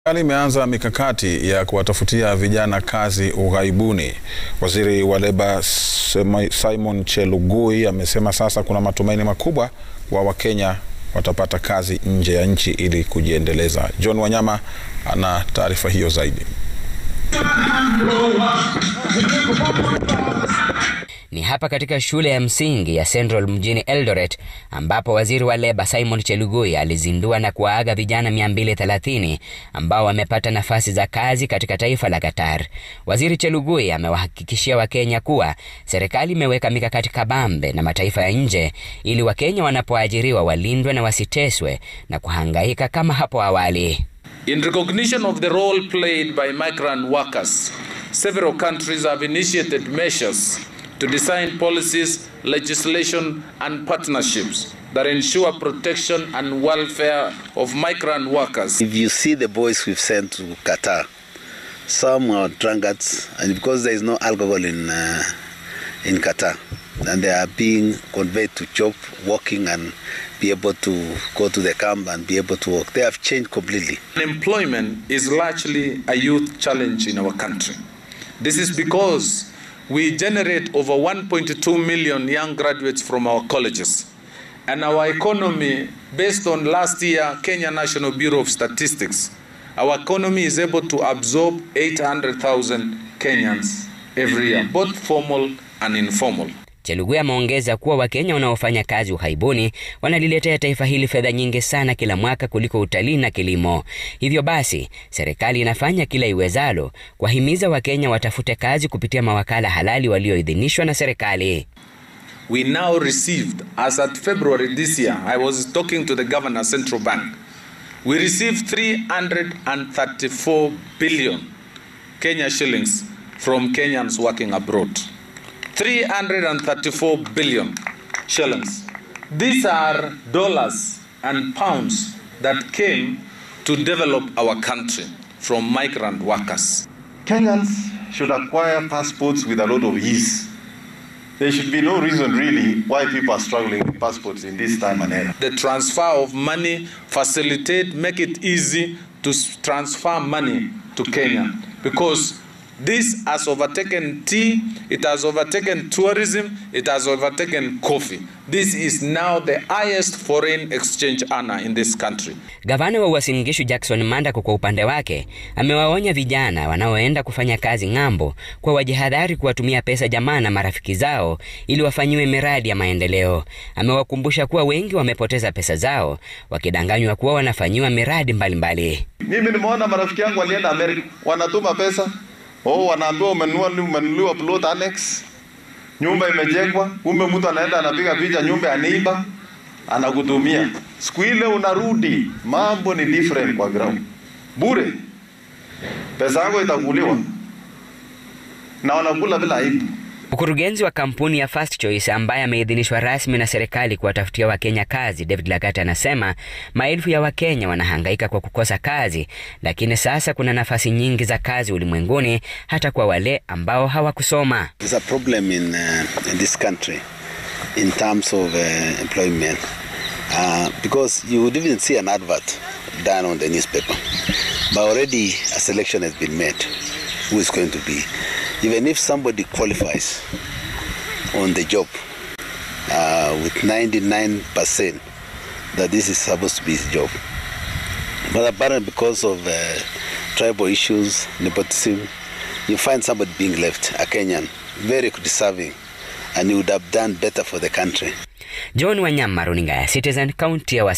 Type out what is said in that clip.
Serikali imeanza mikakati ya kuwatafutia vijana kazi ughaibuni. Waziri wa Leba Simon Chelugui amesema sasa kuna matumaini makubwa wa Wakenya watapata kazi nje ya nchi ili kujiendeleza. John Wanyama ana taarifa hiyo zaidi. Ni hapa katika shule ya msingi ya Central mjini Eldoret ambapo waziri wa leba Simon Chelugui alizindua na kuwaaga vijana 230 ambao wamepata nafasi za kazi katika taifa la Qatar. Waziri Chelugui amewahakikishia Wakenya kuwa serikali imeweka mikakati kabambe na mataifa ya nje ili Wakenya wanapoajiriwa walindwe na wasiteswe na kuhangaika kama hapo awali. In recognition of the role played by migrant workers, several countries have initiated measures to design policies, legislation, and partnerships that ensure protection and welfare of migrant workers. If you see the boys we've sent to Qatar, some are drunkards, and because there is no alcohol in uh, in Qatar, and they are being conveyed to job, working, and be able to go to the camp and be able to work. They have changed completely. Unemployment is largely a youth challenge in our country. This is because we generate over 1.2 million young graduates from our colleges. And our economy, based on last year Kenya National Bureau of Statistics, our economy is able to absorb 800,000 Kenyans every year, both formal and informal. Chelugui ameongeza kuwa Wakenya wanaofanya kazi ughaibuni wanaliletea taifa hili fedha nyingi sana kila mwaka kuliko utalii na kilimo. Hivyo basi, serikali inafanya kila iwezalo kuwahimiza Wakenya watafute kazi kupitia mawakala halali walioidhinishwa na serikali. We now received, as at February this year, I was talking to the governor, Central Bank, we received 334 billion Kenya shillings from Kenyans working abroad. 334 billion shillings. These are dollars and pounds that came to develop our country from migrant workers. Kenyans should acquire passports with a lot of ease. There should be no reason really why people are struggling with passports in this time and era. The transfer of money facilitate, make it easy to transfer money to Kenya because this has overtaken tea, it has overtaken tourism, it has overtaken coffee. This is now the highest foreign exchange earner in this country. Gavana wa Uasin Gishu Jackson Mandago kwa upande wake amewaonya vijana wanaoenda kufanya kazi ng'ambo kwa wajihadhari kuwatumia pesa jamaa na marafiki zao ili wafanyiwe miradi ya maendeleo. Amewakumbusha kuwa wengi wamepoteza pesa zao wakidanganywa kuwa wanafanyiwa miradi mbalimbali. Mimi nimeona marafiki yangu walienda Amerika, wanatuma pesa Oh, wanaambiwa umenunua umenunuliwa plot annex, nyumba imejengwa, kumbe mtu anaenda anapiga picha nyumba aniiba, anakutumia. Siku ile unarudi, mambo ni different kwa ground. Bure. Pesa yako itakuliwa. Na wanakula bila aibu. Mkurugenzi wa kampuni ya First Choice ambaye ameidhinishwa rasmi na serikali kuwatafutia Wakenya kazi, David Lagat anasema maelfu ya Wakenya wanahangaika kwa kukosa kazi, lakini sasa kuna nafasi nyingi za kazi ulimwenguni hata kwa wale ambao hawakusoma. There's a problem in, uh, in this country in terms of uh, employment uh, because you would even see an advert done on the newspaper but already a selection has been made who is going to be even if somebody qualifies on the job uh, with 99% that this is supposed to be his job. But apparently because of uh, tribal issues, nepotism, you find somebody being left, a Kenyan, very deserving, and he would have done better for the country. John Wanyama, runinga ya Citizen, kaunti ya